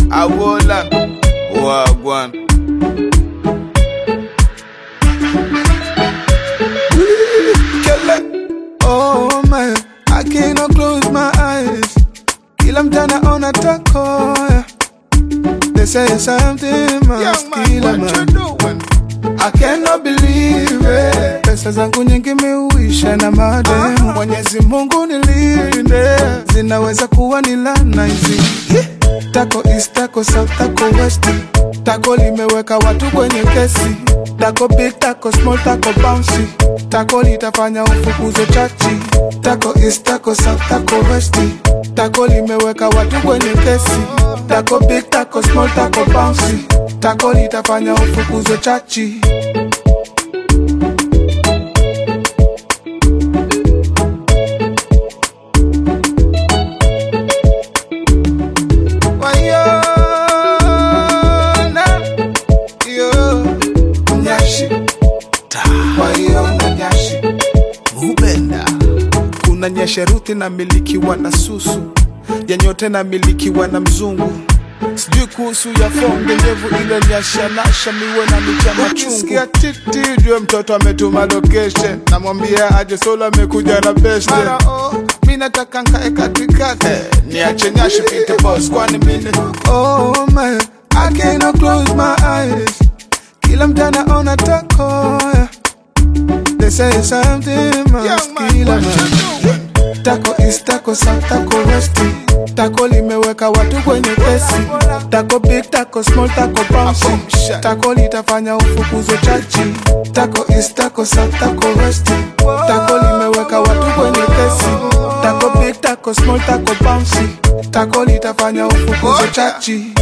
Awola Wagwan Kele. Oh man, I cannot close my eyes. Kila mtana ona tako. yeah. They say something must Young man, kill a what you man. doing? I cannot believe it. Pesa zangu nyingi miuisha na madem. Mwenyezi Mungu nilinde, zinaweza kuwa ni laana hizi. Tako east, tako south, tako west. Tako limeweka watu kwenye kesi. Tako big, tako small, tako bouncy. Tako litafanya ufukuzo chachi. Tako east, tako south, tako west. Tako limeweka watu kwenye kesi. Tako big, tako small, tako bouncy. Tako litafanya ufukuzo chachi. Waiona, yo, nyashi. Waiona, nyashi. Mubenda kuna nyesheruthi na milikiwa na susu yenyote na milikiwa na mzungu sijui kuhusu ya fonge ndevu ile nyashanasha miwe na micha machungu titi jue mtoto ametuma location namwambia aje solo amekuja na beste oh, mi nataka nkae katikati niache nyashi pite boss kwani mine oh man I cannot close my eyes kila mtana ona tako yeah. They say something must Young man, kill a what man. you doing? Tako east, tako south, tako west. Tako limeweka watu kwenye kesi. Tako big, tako small, tako bouncy. Tako litafanya ufukuzo chachi. Tako east, tako south, tako west. Tako limeweka watu kwenye kesi. Tako big, tako small, tako bouncy. Tako litafanya ufukuzo chachi.